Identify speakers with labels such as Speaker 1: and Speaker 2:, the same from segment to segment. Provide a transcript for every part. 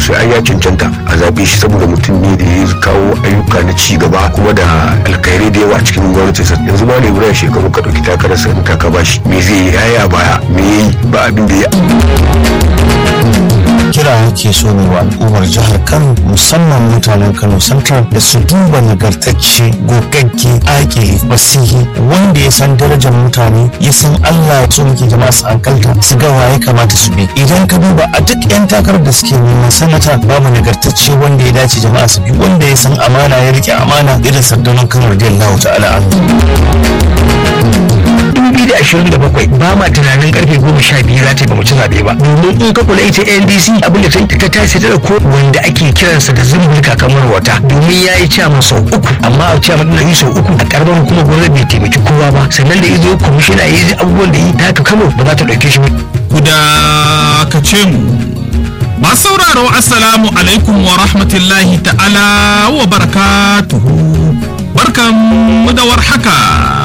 Speaker 1: su ai ya cancanta a zaɓe shi saboda mutum ne da ya kawo ayyuka na ci gaba kuma da alkhairai da yawa a cikin gwamnatinsa yanzu ba ne wurin shekaru ka ɗauki takarar sa in ka ba shi me zai yi yaya baya me yayi ba abin da ya
Speaker 2: kira yake so ne wa al'ummar jihar kano musamman mutanen kano central da su duba nagartacce gogagge ake fasihi wanda ya san darajar mutane ya san allah ya so muke jama'a su hankalta su ga waye kamata su bi idan ka duba a duk yan takarar da suke neman sanata babu nagartacce wanda ya dace jama'a su bi wanda ya san amana ya rike amana irin sardunan kano radiyallahu ta'ala anhu
Speaker 3: 2027 ba ma tunanin karfe goma sha biyu za ta yi ba mu ci zaɓe ba domin in ka kula ita ndc abin da ta ta tashi ta ko wanda ake kiransa da zumbulka kamar wata domin ya yi ciyaman sau uku amma a ciyaman ɗin yi sau uku a ƙarfin hukumar gwamnati bai taimaki kowa ba sannan da izo kwamishina ya yi abubuwan da yi ta haka kano ba za ta ɗauke shi ba.
Speaker 4: ku dakace mu masu sauraro assalamu alaikum wa rahmatullahi ta'ala wa barakatuhu barkan mu da warhaka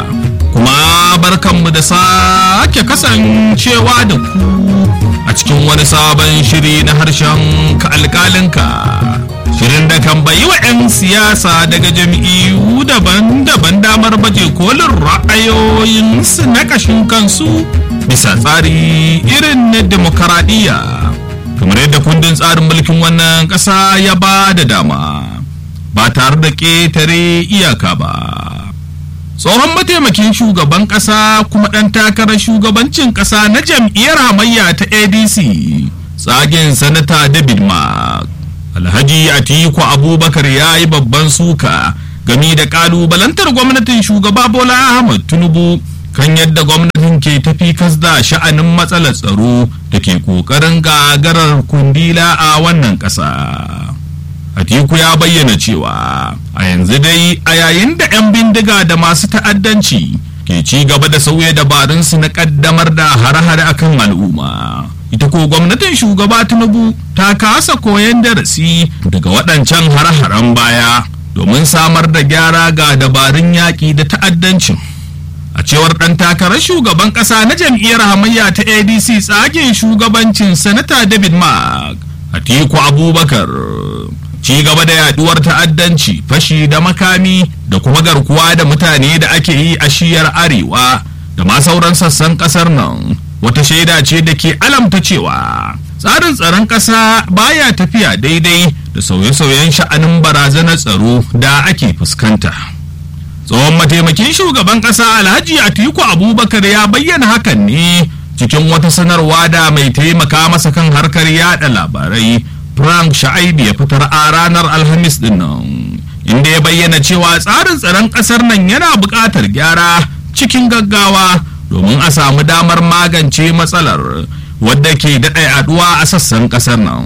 Speaker 4: kuma barkanmu da sake kasancewa da ku a cikin wani sabon shiri na harshen ka alkalinka shirin da kan bayi wa 'yan siyasa daga jam'iyyu daban-daban damar baje kolin ra'ayoyinsu na kashin kansu bisa tsari irin na demokaradiyya kamar yadda kundin tsarin mulkin wannan ƙasa ya ba da dama ba tare da ƙetare iyaka ba tsohon mataimakin shugaban kasa kuma ɗan takarar shugabancin kasa na jam'iyyar hamayya ta adc tsagen sanata david mark alhaji atiku abubakar ya yi babban suka gami da kalubalantar gwamnatin shugaba bola ahmad tinubu kan yadda gwamnatin ke tafi kasda sha'anin matsalar tsaro da ke ƙoƙarin gagarar kundila a wannan ƙasa. Atiku ya bayyana cewa a yanzu dai a yayin da 'yan bindiga da masu ta'addanci ke ci gaba da sauya dabarunsu na kaddamar da hare-hare akan al'umma. Ita ko gwamnatin shugaba Tinubu ta kasa koyon darasi daga waɗancan hare-haren baya domin samar da gyara ga dabarun yaƙi da ta'addancin. A cewar ɗan takarar shugaban ƙasa na jam'iyyar hamayya ta ADC tsagen shugabancin Sanata David Mark, Atiku Abubakar. ci gaba da yaduwar ta'addanci fashi da makami da kuma garkuwa da mutane da ake yi a shiyar arewa da ma sauran sassan kasar nan wata shaida ce da ke alamta cewa tsarin tsaron ƙasa baya tafiya daidai da sauye-sauyen sha'anin barazanar tsaro da ake fuskanta tsohon mataimakin shugaban ƙasa alhaji atiku abubakar ya bayyana hakan ne cikin wata sanarwa da mai taimaka masa kan harkar yada labarai Frank Sha'aibu ya fitar a ranar Alhamis din nan inda ya bayyana cewa tsarin tsaron ƙasar nan yana buƙatar gyara cikin gaggawa domin a samu damar magance matsalar wadda ke daɗa yaduwa a sassan ƙasar nan.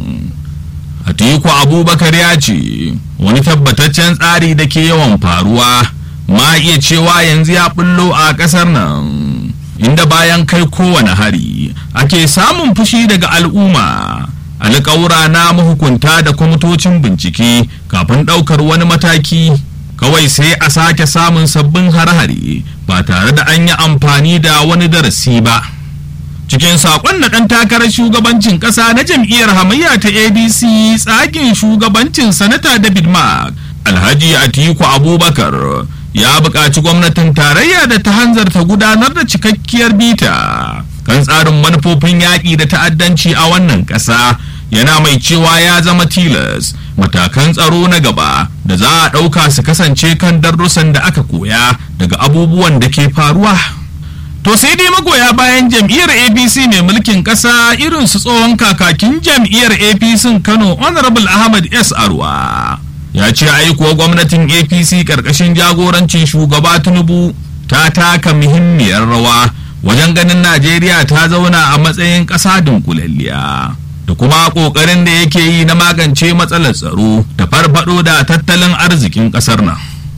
Speaker 4: Atiku Abubakar ya ce wani tabbataccen tsari da ke yawan faruwa ma iya cewa yanzu ya bullo a ƙasar nan inda bayan kai kowane hari ake samun fushi daga al'umma. alƙawura na mahukunta da kwamitocin bincike kafin ɗaukar wani mataki kawai sai a sake samun sabbin hare-hare ba tare da an yi amfani da wani darasi ba cikin saƙon na ɗan takarar shugabancin ƙasa na jam'iyyar hamayya ta adc tsakin shugabancin sanata david mark alhaji atiku abubakar ya buƙaci gwamnatin tarayya da ta hanzarta gudanar da cikakkiyar bita kan tsarin manufofin yaƙi da ta'addanci a wannan ƙasa yana mai cewa ya zama tilas matakan tsaro na gaba da za a ɗauka su kasance kan darussan da aka koya daga abubuwan da ke faruwa to sai dai magoya bayan jam'iyyar apc mai mulkin ƙasa irin su tsohon kakakin jam'iyyar apc kano honorable ahmad s arwa ya ce aikuwa gwamnatin apc ƙarƙashin jagorancin shugaba tinubu ta taka muhimmiyar rawa wajen ganin najeriya ta zauna a matsayin ƙasa dunkulalliya da kuma ƙoƙarin da yake yi na magance matsalar tsaro da farfado da tattalin arzikin ƙasar nan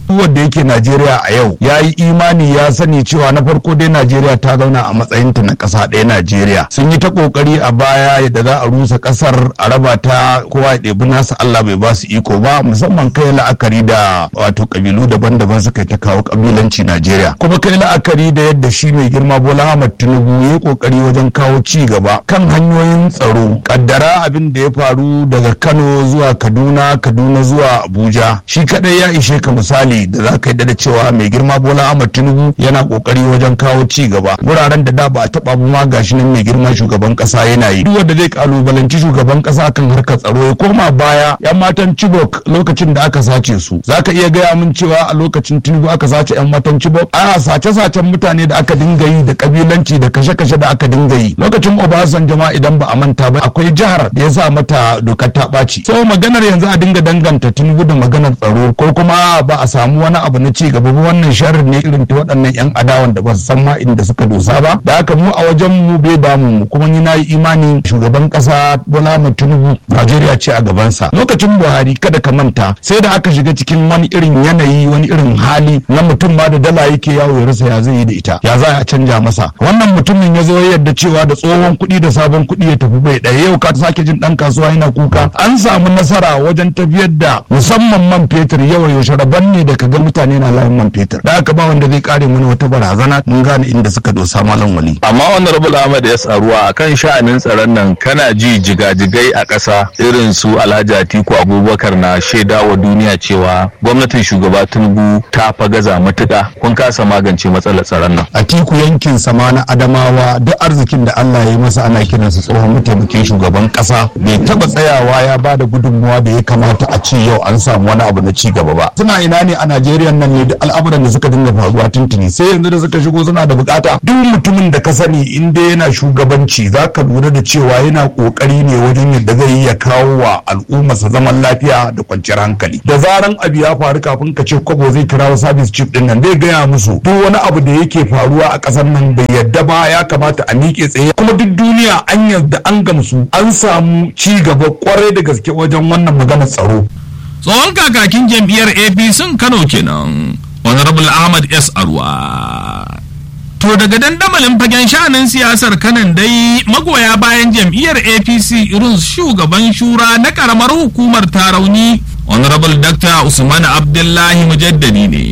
Speaker 5: wanda yake Najeriya a yau ya yi imani ya sani cewa na farko dai Najeriya ta zauna a matsayinta na ƙasa ɗaya Najeriya sun yi ta ƙoƙari a baya yadda za a rusa ƙasar a raba ta kowa ya ɗebi nasa Allah bai ba su iko ba musamman kai la'akari da wato ƙabilu daban-daban suka ta kawo ƙabilanci Najeriya kuma kai la'akari da yadda shi mai girma Bola Ahmad Tinubu ya yi ƙoƙari wajen kawo ci gaba kan hanyoyin tsaro kaddara abin da ya faru daga Kano zuwa Kaduna Kaduna zuwa Abuja shi kadai ya ishe ka misali da za ka yi da cewa mai girma Bola Ahmad Tinubu yana kokari wajen kawo ci gaba wuraren da da ba a taba ma gashi nan mai girma shugaban kasa yana yi duk wanda zai kalubalanci shugaban kasa kan harkar tsaro ya koma baya yan matan Chibok lokacin da aka sace su zaka iya gaya min cewa a lokacin Tinubu aka sace yan matan Chibok a sace-sacen mutane da aka dinga yi da kabilanci da kashe-kashe da aka dinga yi lokacin Obasanjo ma idan ba a manta ba akwai jihar da ya sa mata dokar ta ɓaci so maganar yanzu a dinga danganta Tinubu da maganar tsaro ko kuma ba a samu wani abu na ci gaba ba wannan sharri ne irin ta waɗannan yan adawan da ba su san ma inda suka dosa ba da haka mu a wajen mu bai damu mu kuma ni na yi imani shugaban ƙasa Bola Ahmed Tinubu Najeriya ce a gabansa lokacin Buhari kada ka manta sai da aka shiga cikin wani irin yanayi wani irin hali na mutum ma da dala yake yawo ya rasa ya zai yi da ita ya za a canja masa wannan mutumin ya zo yadda cewa da tsohon kuɗi da sabon kuɗi ya tafi bai ɗaya yau ka sake jin ɗan kasuwa yana kuka an samu nasara wajen tafiyar da musamman man fetur yawa yaushe rabon ne da kaga mutane na layin man fetur da aka ba wanda zai kare mana wata barazana mun gane inda suka dosa malam wali
Speaker 6: amma honorable ahmad ya tsaruwa akan sha'anin tsaron nan kana ji jigajigai a ƙasa irin su alhaji atiku abubakar na shaida wa duniya cewa gwamnatin shugaba tinubu ta fa gaza matuƙa kun kasa magance matsalar tsaron nan
Speaker 5: atiku yankin sama na adamawa duk arzikin da allah ya yi masa ana kiransa tsohon mataimakin shugaban ƙasa bai taɓa tsayawa ya ba da gudunmuwa da ya kamata a ce yau an samu wani abu na ci gaba ba suna ina ne a najeriya nan ne da al'amuran da suka dinga faruwa tuntuni sai yanzu da suka shigo suna da bukata duk mutumin da ka sani in dai yana shugabanci za ka lura da cewa yana kokari ne wajen yadda zai yi ya kawo wa al'ummarsa zaman lafiya da kwanciyar hankali da zaran abu ya faru kafin ka ce kwabo zai kirawo service chief din nan zai gaya musu duk wani abu da yake faruwa a ƙasar nan bai yadda ba ya kamata a miƙe tsaye kuma duk duniya an yarda an gamsu an samu ci gaba kwarai da gaske wajen wannan maganar tsaro
Speaker 4: tsohon kakakin jam'iyyar apc kano kenan honorable ahmad s arwa to daga dandamalin fagen sha'anin siyasar kanan dai magoya bayan jam'iyyar apc irin shugaban shura na karamar hukumar tarauni honorable dr usman abdullahi mujaddadi ne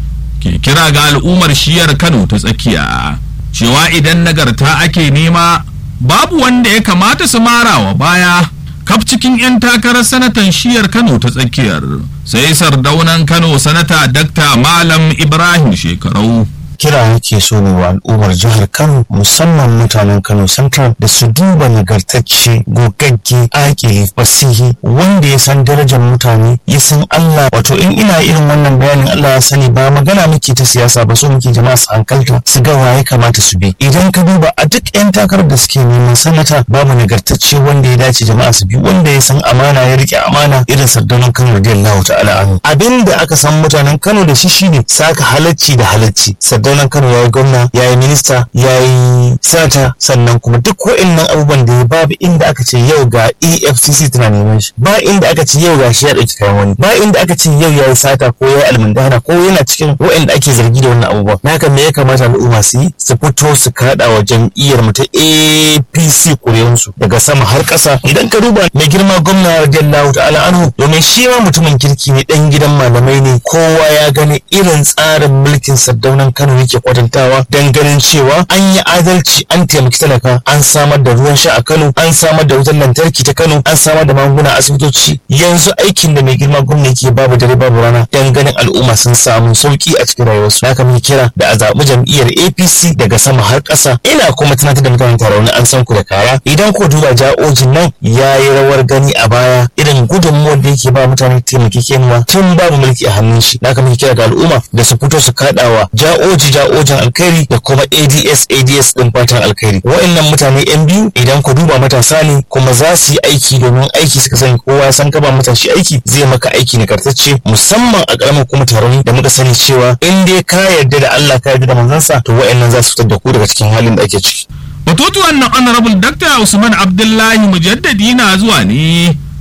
Speaker 4: ke kira ga al'ummar shiyar kano ta tsakiya cewa idan nagarta ake nema babu wanda ya kamata su marawa baya kaf cikin 'yan takarar sanatan shiyar kano ta tsakiyar sai sardaunan kano sanata dakta malam ibrahim shekarau
Speaker 2: kira yake so ne wa al'ummar jihar Kano musamman mutanen Kano Central da su duba nagartacce gogagge ake fasihi wanda ya san darajar mutane ya san Allah wato in ina irin wannan bayanin Allah ya sani ba magana muke ta siyasa ba so muke jama'a su hankalta su ga waye kamata su bi idan ka duba a duk yan takarar da suke neman sanata babu nagartacce wanda ya dace jama'a su bi wanda ya san amana ya rike amana irin sardanan Kano radiyallahu ta'ala anhu abin da aka san mutanen Kano da shi shine saka halacci da halacci sardanan Kano ya yi gwamna ya yi minista ya yi sanata sannan kuma duk wa'annan abubuwan da ya babu inda aka ce yau ga EFCC tana neman shi ba inda aka ce yau ga shi ya ɗauki kayan wani ba inda aka ce yau ya yi sata ko ya yi almundana ko yana cikin wa'anda ake zargi da wannan abubuwan na haka me ya kamata al'umma su yi su fito su kaɗa wa jam'iyyar mu ta APC kuriyansu daga sama har ƙasa idan ka duba mai girma gwamna radiyallahu ta'ala anhu domin shi ma mutumin kirki ne ɗan gidan malamai ne kowa ya gani irin tsarin mulkin sardaunan Kano yake kwatantawa don ganin cewa an yi adalci an taimaki talaka an samar da ruwan sha a Kano an samar da wutar lantarki ta Kano an samar da magunguna asibitoci yanzu aikin da mai girma gwamna yake babu dare babu rana don ganin al'umma sun samu sauki a cikin rayuwarsu haka muke kira da a zaɓi jam'iyyar APC daga sama har ƙasa ina kuma tunatar da mutanen tarauni an san ku da kara idan ko duba ja'ojin nan ya yi rawar gani a baya irin gudunmuwar da yake ba mutane taimakekenuwa tun babu mulki a hannun shi haka muke kira ga al'umma da su fito su kaɗawa ja'oji ja'ojin alkhairi da kuma ads ads din fatan alkhairi wa'annan mutane yan biyu idan ku duba matasa ne kuma za su yi aiki domin aiki suka sani kowa ya san ka ba matashi aiki zai maka aiki nagartacce musamman a ƙaramin kuma taron da muka sani cewa in dai ka yarda da Allah ka yarda da manzansa to wa'annan za su fitar da ku daga cikin halin da ake ciki
Speaker 4: batutuwan nan honorable dr usman abdullahi mujaddadi na zuwa ne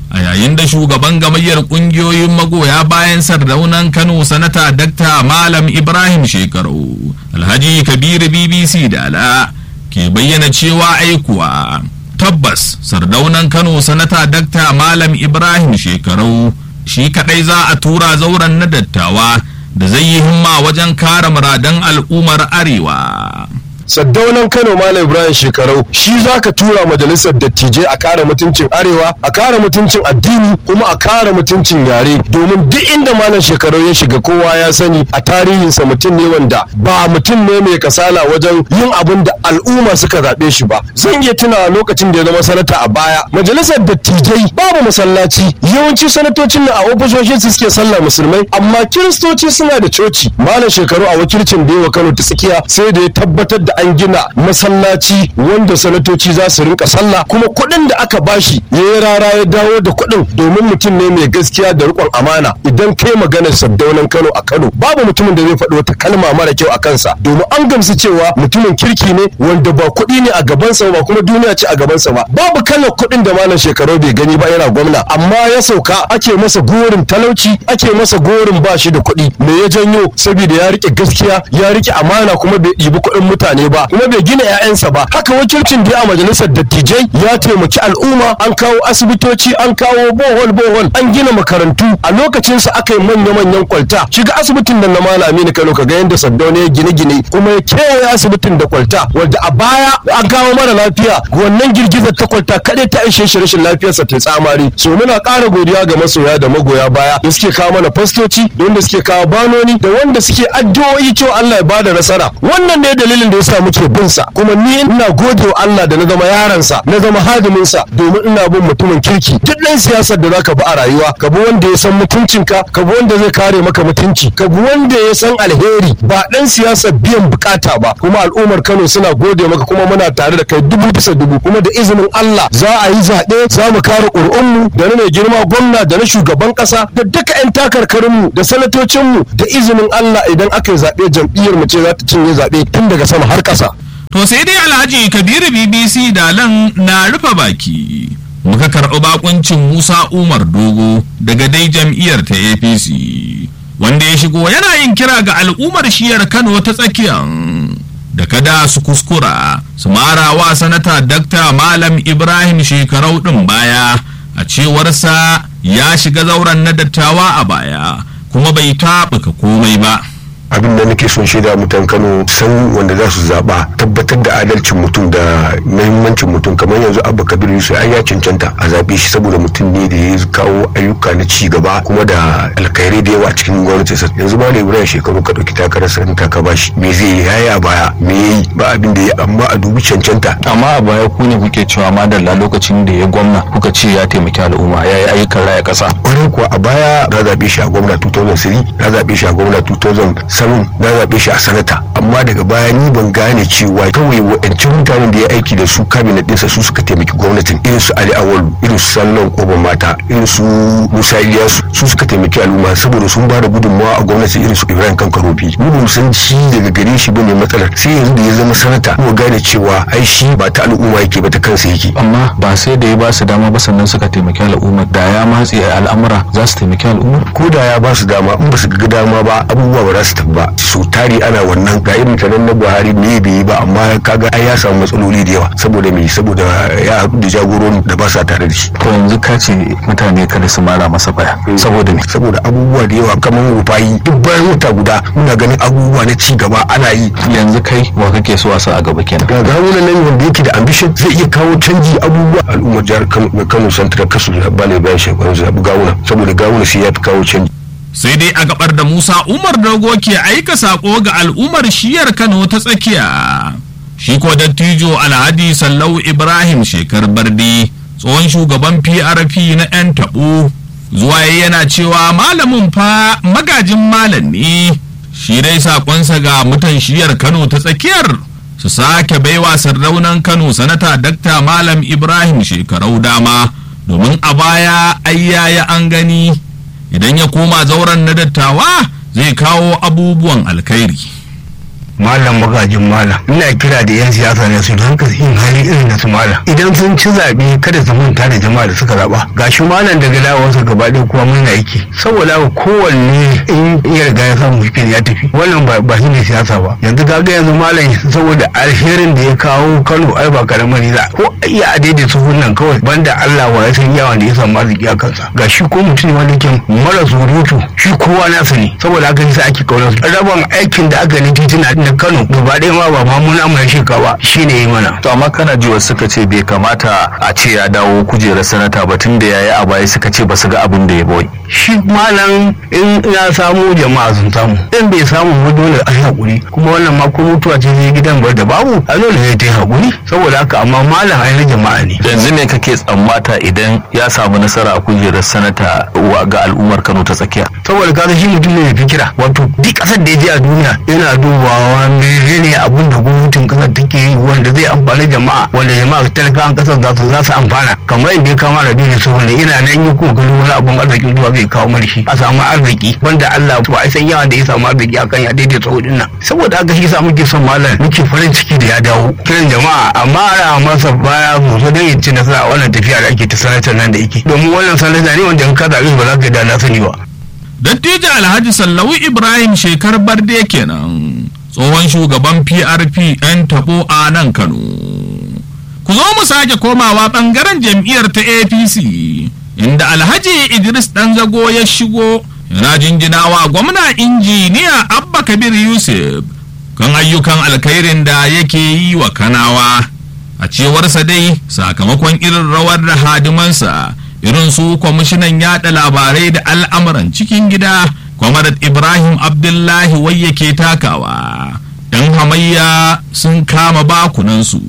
Speaker 4: a yayin da shugaban gamayyar kungiyoyin magoya bayan sardaunan kano sanata dakta malam ibrahim shekaru alhaji kabiru bbc dala ke bayyana cewa aikuwa tabbas sardaunan kano sanata dakta malam ibrahim shekaru shi kadai za a tura zauren na dattawa da zai yi himma wajen kare muradan al'ummar arewa
Speaker 7: saddaunan kano malam ibrahim shekarau shi za ka tura majalisar dattijai a kare mutuncin arewa a kare mutuncin addini kuma a kare mutuncin yare domin duk inda malam shekarau ya shiga kowa ya sani a tarihinsa mutum ne wanda ba mutum ne mai kasala wajen yin abin da al'umma suka zaɓe shi ba zan iya tuna lokacin da ya zama sanata a baya majalisar dattijai babu masallaci yawanci sanatocin na a ofisoshin su suke sallah musulmai amma kiristoci suna da coci malam shekaru a wakilcin da yawa kano ta tsakiya sai da ya tabbatar da an gina masallaci wanda sanatoci za su rinka sallah kuma kuɗin da aka bashi ya yi rara ya dawo da kuɗin domin mutum ne mai gaskiya da riƙon amana idan kai maganar saddaunan kano a kano babu mutumin da zai faɗi wata kalma mara kyau a kansa domin an gamsu cewa mutumin kirki ne wanda ba kuɗi ne a gabansa ba kuma duniya ce a gabansa ba babu kalar kuɗin da malam shekaru bai gani ba yana gwamna amma ya sauka ake masa gorin talauci ake masa gorin ba shi da kuɗi me ya janyo saboda ya rike gaskiya ya rike amana kuma bai ɗibi kuɗin mutane ba kuma bai gina 'ya'yansa ba haka wakilcin da a majalisar dattijai ya taimaki al'umma an kawo asibitoci an kawo bohol bohol an gina makarantu a lokacinsa aka yi manya manyan kwalta shiga asibitin da na malami ne kano kaga yadda saddauna ya gine gine kuma ya kewaye asibitin da kwalta wanda a baya an kawo mara lafiya wannan girgizar ta kwalta kaɗai ta ishe shi rashin lafiyarsa ta tsamari so muna ƙara godiya ga masoya da magoya baya da suke kawo mana fastoci da wanda suke kawo banoni da wanda suke addu'o'i cewa Allah ya bada nasara wannan ne dalilin da yasa muke bin sa kuma ni ina gode wa Allah da na zama yaransa na zama hadimin sa domin ina bin mutumin kirki duk ɗan siyasar da zaka bi a rayuwa ka bi wanda ya san mutuncinka ka bi wanda zai kare maka mutunci ka bi wanda ya san alheri ba ɗan siyasar biyan bukata ba kuma al'ummar Kano suna gode maka kuma muna tare da kai dubu bisa dubu kuma da izinin Allah za a yi zaɓe za mu kare ƙuri'unmu da na mai girma gwamna da na shugaban ƙasa da duka 'yan takarkarinmu da sanatocinmu da izinin Allah idan aka yi zaɓe jam'iyyar mu ce za ta cinye zaɓe tun daga sama har ƙasa.
Speaker 4: To sai dai Alhaji Kabiru BBC Dalan na rufe baki. Muka karɓi bakuncin Musa Umar Dogo daga dai jam'iyyar ta APC. Wanda ya shigo yana yin kira ga al'ummar shiyar Kano ta tsakiyan. Da kada su kuskura su mara wa sanata Dakta Malam Ibrahim shekarau ɗin baya a cewarsa ya shiga zauren na dattawa a baya kuma bai taɓuka komai ba.
Speaker 1: abin da nake son shaida mutan kano san wanda za su zaba tabbatar da adalcin mutum da muhimmancin mutum kamar yanzu abba kabir yusuf ai ya cancanta a zabe shi saboda mutum ne da ya kawo ayyuka na ci gaba kuma da alkhairai da yawa a cikin gwamnati yanzu ba da ibrahim shekaru ka dauki takarar sa in ka bashi me zai yi yaya baya me yayi ba abin da ya amma a dubi cancanta
Speaker 6: amma a baya ku ne kuke cewa madalla lokacin da ya gwamna kuka ce ya taimaki al'umma ya yi ayyukan raya ƙasa
Speaker 1: kwarai kuwa a baya na zabe shi a gwamna 2003 na zabe shi a gwamna 2000 samun na zaɓe shi a sanata amma daga baya ni ban gane cewa kawai wa'ancin mutanen da ya aiki da su kabinet ɗinsa su suka taimaki gwamnatin irin su ali awalu irin su sallan koban mata irin su musa iliyasu su suka taimaki al'umma saboda sun ba da gudunmawa a gwamnati irin su ibrahim kankarofi mu ba san shi daga gare shi bane matsalar sai yanzu da ya zama sanata mu gane cewa ai shi ba ta al'umma yake ba ta kansa yake
Speaker 6: amma ba sai da ya ba su dama ba sannan suka taimaki al'umma da ya matse al'amura za su taimaki al'umma
Speaker 1: ko da ya ba su dama in ba su ga dama ba abubuwa ba za su tafi ba su tari ana wannan ga irin taron na buhari ne bai yi ba amma kaga ai ya samu matsaloli da yawa saboda me saboda ya haɗu da jagoron da ba sa tare da shi
Speaker 6: to yanzu ka ce mutane kada su mara masa baya saboda me
Speaker 1: saboda abubuwa da yawa kamar rufayi duk bayan wata guda muna ganin abubuwa na ci gaba ana yi
Speaker 6: yanzu kai wa kake so a sa a gaba kenan
Speaker 1: ga gawunan nan wanda yake da ambition zai iya kawo canji abubuwa al'ummar jihar kano central kasu da bane bayan shekaru zaɓi gawuna saboda gawuna sai ya fi kawo canji
Speaker 4: sai dai a gabar da Musa Umar Dogo ke aika sako ga al'ummar shiyar Kano ta tsakiya. Shi ko dattijo Alhadi Sallau Ibrahim Shekar Bardi tsohon shugaban PRP na 'yan taɓo zuwa yana cewa malamin fa magajin malam ne. Shi dai sakonsa ga mutan shiyar Kano ta tsakiyar su sake baiwa sardaunan Kano sanata Dakta Malam Ibrahim shekarau dama domin a baya ayyaya an gani. idan ya koma zauren na dattawa zai kawo abubuwan alkhairi
Speaker 3: malam magajin malam ina kira da yan siyasa ne su rinka yin hali irin na su malam idan sun ci zaɓe kada su manta da jama'a da suka zaɓa gashi malam daga dawowarsa gaba ɗaya kuma mun aiki saboda haka kowanne in ya riga ya samu shi ya tafi wannan ba ba shi ne siyasa ba yanzu kaga yanzu malam saboda alherin da ya kawo Kano ai ba karamar za ko iya a daidai su nan kawai banda Allah wa ya san yawan da ya samu arziki a kansa ga shi ko mutum ne wanda ke mara surutu shi kowa nasa ne saboda haka yasa ake kaunar su rabon aikin da aka yi titina na Kano gaba ɗaya ma ba ma muna mai shekawa shine yi mana
Speaker 6: to amma kana ji wasu suka ce bai kamata a ce ya dawo kujerar sanata ba tun da ya yi a baya suka ce ba su ga abin da ya boy
Speaker 3: shi malam in ya samu jama'a sun samu in bai samu ba dole a yi hakuri kuma wannan ma ko mutuwa ce zai gidan bar da babu a dole ne ta yi hakuri saboda haka amma malam ai na jama'a ne
Speaker 6: yanzu ne kake tsammata idan ya samu nasara a kujerar sanata wa ga al'ummar Kano ta tsakiya
Speaker 3: saboda kaga shi mutum ne mai fikira wato duk kasar da ya je a duniya yana dubawa menene abun da gwamnatin kasar take yi wanda zai amfani jama'a wanda jama'a talakawan kasar za su za su amfana kamar yadda ya kama da duniya su wanda ina nan yi kokarin wani abun arziki zuwa zai kawo mana shi a samu arziki wanda Allah ba a san yawan da ya samu arziki akan ya daidai tsawo nan saboda haka shi sa muke son malam muke farin ciki da ya dawo kiran jama'a amma ana masa baya sosai don ya ci nasara a wannan tafiya da ake ta sanatar nan da yake domin wannan sanata ne wanda in ka zaɓi ba za ka da na sani ba.
Speaker 4: Dattijo Alhaji Sallawu Ibrahim shekar barde kenan tsohon shugaban PRP 'yan tabo a nan Kano. Ku zo mu sake komawa ɓangaren jam'iyyar ta APC inda Alhaji Idris Ɗanzago ya shigo yana jinjinawa gwamna injiniya Abba Kabir Yusuf kan ayyukan alkhairin da yake yi wa Kanawa. A cewarsa dai sakamakon irin rawar da hadimansa irin su kwamishinan yada labarai da al'amuran cikin gida kwamarat ibrahim abdullahi wai yake takawa yan hamayya sun kama bakunansu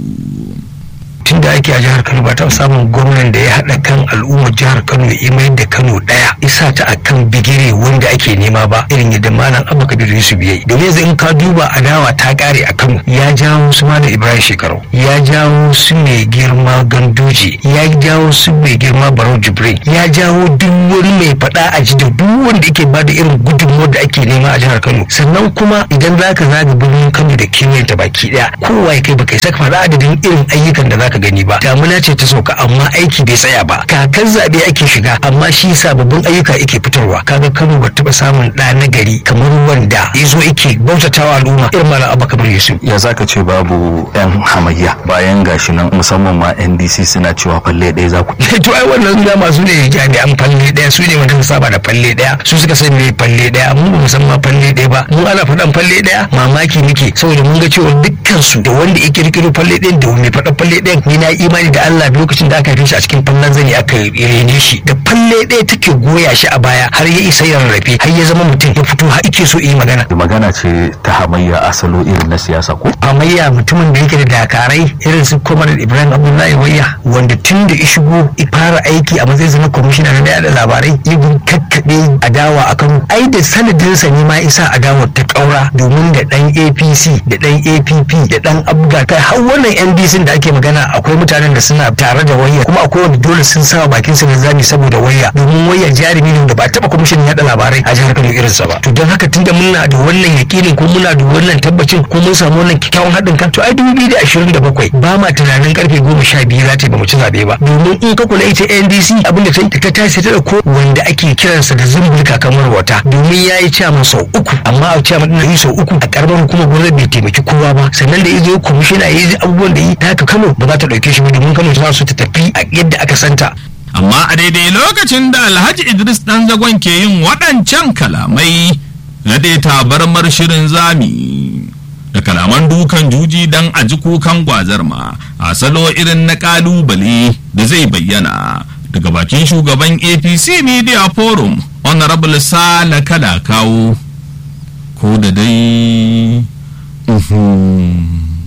Speaker 3: tun da ake a jihar kano ba ta samun gwamnan da ya haɗa kan al'ummar jihar kano ya mai da kano ɗaya isa ta a kan bigire wanda ake nema ba irin yadda malam abu kabir yusuf ya yi domin yanzu in ka duba adawa ta ƙare a kano ya jawo su malam ibrahim shekaru ya jawo su mai girma gandoji ya jawo su mai girma barau jibrin ya jawo duk wani mai faɗa a ji da duk wanda yake ba da irin gudunmuwar da ake nema a jihar kano sannan kuma idan za ka zaga birnin kano da kewayen ta baki ɗaya kowa ya kai baka saka faɗa adadin irin ayyukan da za ka gani ba damuna ce ta sauka amma aiki bai tsaya ba kakan zaɓe ake shiga amma shi sababbin ayyuka yake fitarwa kaga kano ba taɓa samun ɗa na gari kamar wanda ya zo yake bautatawa al'umma irin malam abba kamar yusuf
Speaker 6: ya zaka ce babu yan hamayya bayan gashi nan musamman ma ndc suna cewa falle ɗaya za ku
Speaker 3: to ai wannan da masu ne jami'an falle ɗaya su ne wanda suka saba da falle ɗaya su suka san me falle ɗaya mu ba mu san ma falle ɗaya ba mu ana faɗan falle ɗaya mamaki muke saboda mun ga cewa dukkan su da wanda ya kirkiro falle ɗayan da mai faɗan falle ɗayan ni na imani da Allah lokacin da aka haife shi a cikin fallan zani aka rene shi da falle ɗaya take goya shi a baya har ya isa ya rarrafe har ya zama mutum ya fito har ike so yi magana
Speaker 6: magana ce ta hamayya asalo irin na siyasa ko
Speaker 3: hamayya mutumin da yake da dakarai irin su komar ibrahim abdullahi wayya wanda tun da ya shigo ya fara aiki a matsayin na kwamishina na da labarai ya kakkaɓe adawa a kano ai da sanadinsa ne ma isa adawa ta ƙaura domin da ɗan apc da ɗan app da ɗan abga kai har wannan ndc da ake magana akwai mutanen da suna tare da wayya kuma akwai wanda dole sun sa bakin su zami saboda wayya domin wayya jarumi ne da ba taɓa kwamishinan yaɗa labarai a jihar kano irinsa ba to don haka tunda muna da wannan yakinin ko muna da wannan tabbacin ko mun samu wannan kyakkyawan haɗin kan to ai dubu biyu da ashirin da bakwai ba ma tunanin karfe goma sha biyu za ta ba mu ci zaɓe ba domin in ka kula ita ndc abin da ta yi ta tashi ta ko wanda ake kiransa da zumbulka kamar wata domin ya yi caman sau uku amma a caman ɗin yi sau uku a ƙaramar hukumar gwamnati bai taimaki kowa ba sannan da ya zo kwamishina ya yi abubuwan da yi ta haka kano ba za ta ɗauke shi ba domin kano ta so ta tafi a yadda aka santa
Speaker 4: amma a daidai lokacin da alhaji idris dan zagon ke yin waɗancan kalamai na dai tabarmar shirin zami da kalaman dukan juji dan a ji kukan gwazar ma a salo irin na kalubale da zai bayyana daga bakin shugaban apc media forum honorable sala kada kawo ko da dai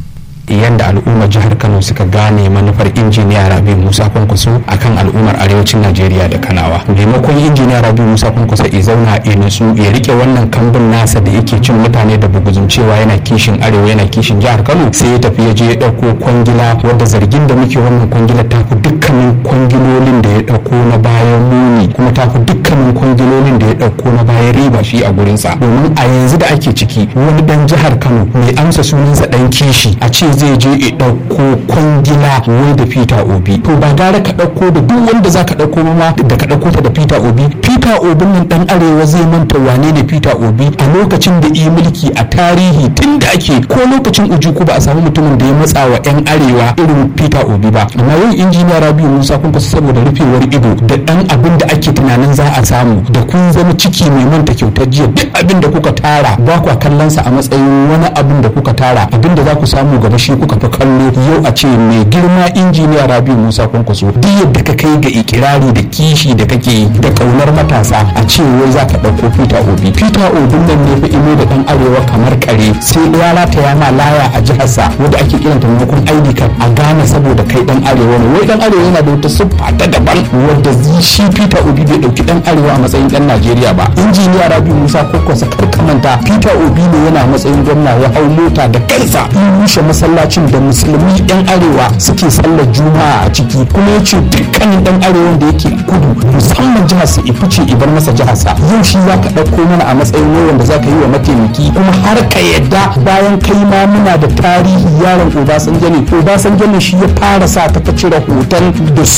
Speaker 8: yadda al'ummar jihar kano suka gane manufar injiniya rabi musa kwankwaso akan al'ummar arewacin najeriya da kanawa maimakon injiniya rabi musa kwankwaso ya zauna ya nutsu ya rike wannan kambun nasa da yake cin mutane da buguzun cewa yana kishin arewa yana kishin jihar kano sai ya tafi ya je ya ɗauko kwangila wadda zargin da muke wannan kwangila ta fi dukkanin kwangilolin da ya ɗauko na bayan muni kuma ta fi dukkanin kwangilolin da ya ɗauko na bayan riba shi a gurinsa domin a yanzu da ake ciki wani dan jihar kano mai amsa sunansa dan kishi a ce zai je ya ɗauko kwangila wai da peter obi to ba gara ka ɗauko da duk wanda za ka ɗauko ma da ka ɗauko ta da peter obi peter obi nan dan arewa zai manta wane ne peter obi a lokacin da yi mulki a tarihi tun da ake ko lokacin ujuku ba a samu mutumin da ya matsa wa yan arewa irin peter obi ba amma yau injiniya rabiu musa kun fasa saboda rufewar ido da dan abin da ake tunanin za a samu da kun zama ciki mai manta kyautar jiya duk abin da kuka tara ba kwa kallon sa a matsayin wani abin da kuka tara abin da za ku samu gaba shi kuka fi kallo yau a ce mai girma injiniya rabiu musa kwankwaso duk yadda ka kai ga ikirari da kishi da kake yi da kaunar matasa a ce wai za ka ɗauko peter obi peter obi nan ne fa imo da ɗan arewa kamar kare sai ya rataya ma laya a jiharsa wadda ake kiranta maimakon id card a gane saboda kai ɗan arewa ne wai ɗan arewa yana da wata siffa ta daban wadda shi peter obi bai ɗauki ɗan arewa a matsayin ɗan najeriya ba injiniya rabiu musa kwankwaso kar ka manta peter obi ne yana matsayin gwamna ya hau mota da kansa in rushe masallacin da musulmi yan arewa suke sallar juma'a a ciki kuma ya ce dukkanin dan arewa da yake kudu musamman jihar sa ifice ibar masa jihar sa yau shi za ka ɗauko mana a matsayin wayan da za ka yi wa mataimaki kuma har ka yadda bayan kai ma muna da tarihi yaron obasanjo ne obasanjo ne shi ya fara sa ta cire hoton da